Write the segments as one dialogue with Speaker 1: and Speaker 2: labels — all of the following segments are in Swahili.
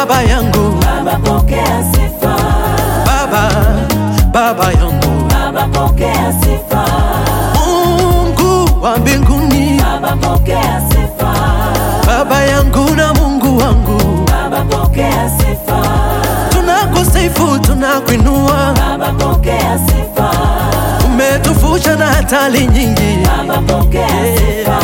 Speaker 1: baba yangu,
Speaker 2: Baba pokea sifa,
Speaker 1: baba, baba yangu,
Speaker 2: Baba pokea sifa,
Speaker 1: Mungu wa mbinguni,
Speaker 2: Baba pokea sifa,
Speaker 1: baba yangu na Mungu wangu,
Speaker 2: Baba pokea sifa,
Speaker 1: tunakusifu, tunakuinua,
Speaker 2: Baba pokea sifa,
Speaker 1: umetufusha na hatari nyingi.
Speaker 2: Baba pokea sifa,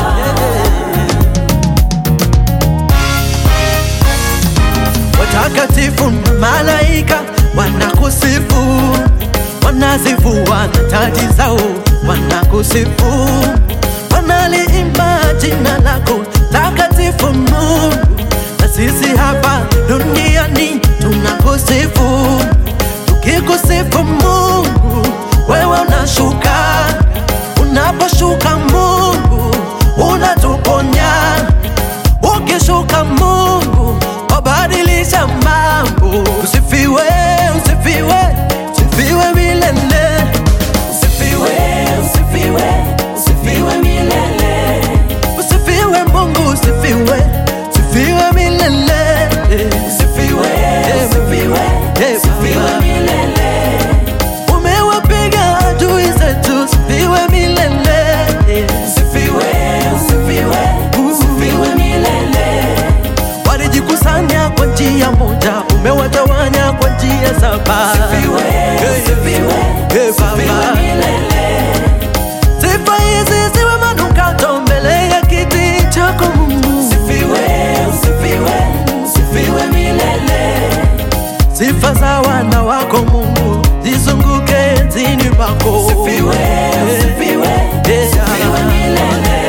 Speaker 1: Watakatifu na malaika wanakusifu, wanazivua na taji zao wanakusifu, wanaliimba jina lako takatifu Mungu, na sisi hapa duniani tunakusifu, tukikusifu Mungu, wewe unashuka, unaposhuka Mungu unatuponya ukishuka Mungu wabadilisha mambo. Usifiwe, usifiwe, usifiwe milele,
Speaker 2: usifiwe, usifiwe, usifiwe milele,
Speaker 1: usifiwe Mungu, usifiwe, usifiwe milele,
Speaker 2: usifiwe, usifiwe,
Speaker 1: Eh,
Speaker 2: usifiwe
Speaker 1: Baba.
Speaker 2: milele,
Speaker 1: umewapiga adui zetu, usifiwe milele,
Speaker 2: usifiwe, usifiwe, usifiwe milele,
Speaker 1: walijikusanya kwa njia moja, umewatawanya kwa njia saba.
Speaker 2: usifiwe, usifiwe,
Speaker 1: Eh,
Speaker 2: usifiwe
Speaker 1: Baba.
Speaker 2: milele,
Speaker 1: Sifa hizi ziwe manukato mbele ya kiti chako Mungu,
Speaker 2: usifiwe, usifiwe, usifiwe milele,
Speaker 1: sifa za wana wako Mungu zizunguke enzini pako.
Speaker 2: usifiwe, usifiwe,
Speaker 1: Eh,
Speaker 2: usifiwe milele.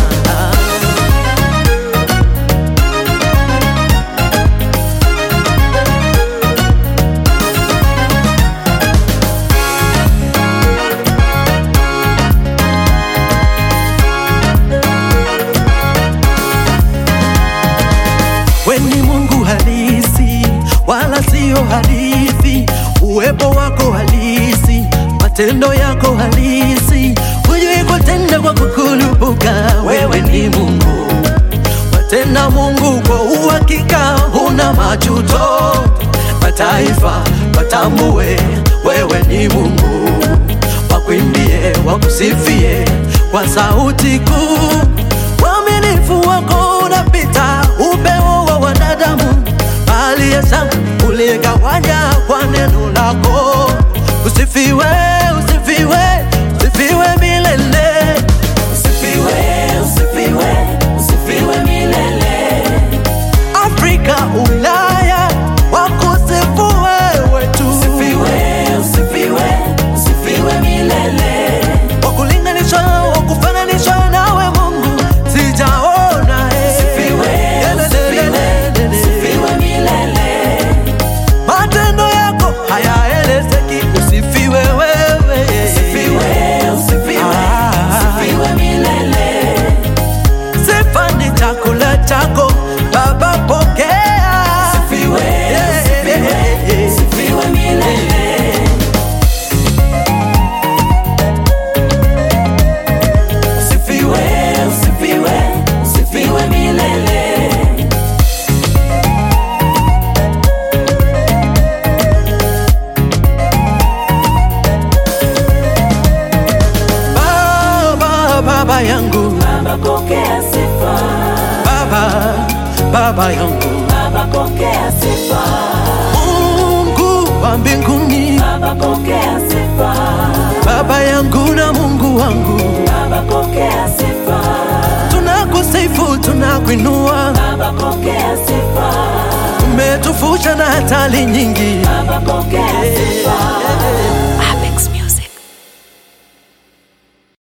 Speaker 1: We ni Mungu halisi, wala sio hadithi. Uwepo wako halisi, matendo yako halisi. Hujui kutenda kwa kukulupuka, wewe ni Mungu. Watenda Mungu kwa uhakika, huna majuto. Mataifa watambue wewe ni Mungu, wakuimbie, wakusifie kwa sauti kuu. Uaminifu wako unapita upeo wa wanadamu, bali ya shamba uligawanya kwa neno lako. Usifiwe, usifiwe, usifiwe milele.
Speaker 2: Usifiwe, usifiwe, usifiwe milele.
Speaker 1: Afrika, Ulaya, wakusifu wewe tu,
Speaker 2: Usifiwe, usifiwe, usifiwe milele.
Speaker 1: wakulinganishwa, wakufananishwa nawe Mungu, sijaona eh.
Speaker 2: Usifiwe, usifiwe, usifiwe milele.
Speaker 1: matendo yako hayaelezeki. Usifiwe wewe,
Speaker 2: Usifiwe, usifiwe,
Speaker 1: Ah.
Speaker 2: usifiwe milele.
Speaker 1: sifa ni chakula chako Baba, pokea.
Speaker 2: Usifiwe, usifiwe, usifiwe milele. Usifiwe, usifiwe, usifiwe milele.
Speaker 1: Baba, baba yangu,
Speaker 2: Baba pokea sifa,
Speaker 1: baba, baba yangu,
Speaker 2: Baba pokea sifa,
Speaker 1: Mungu wa mbinguni,
Speaker 2: Baba pokea sifa,
Speaker 1: baba yangu na Mungu wangu,
Speaker 2: Baba pokea sifa,
Speaker 1: tunakusifu, tunakuinua,
Speaker 2: Baba pokea sifa,
Speaker 1: umetufusha na hatari nyingi.
Speaker 2: Baba pokea sifa,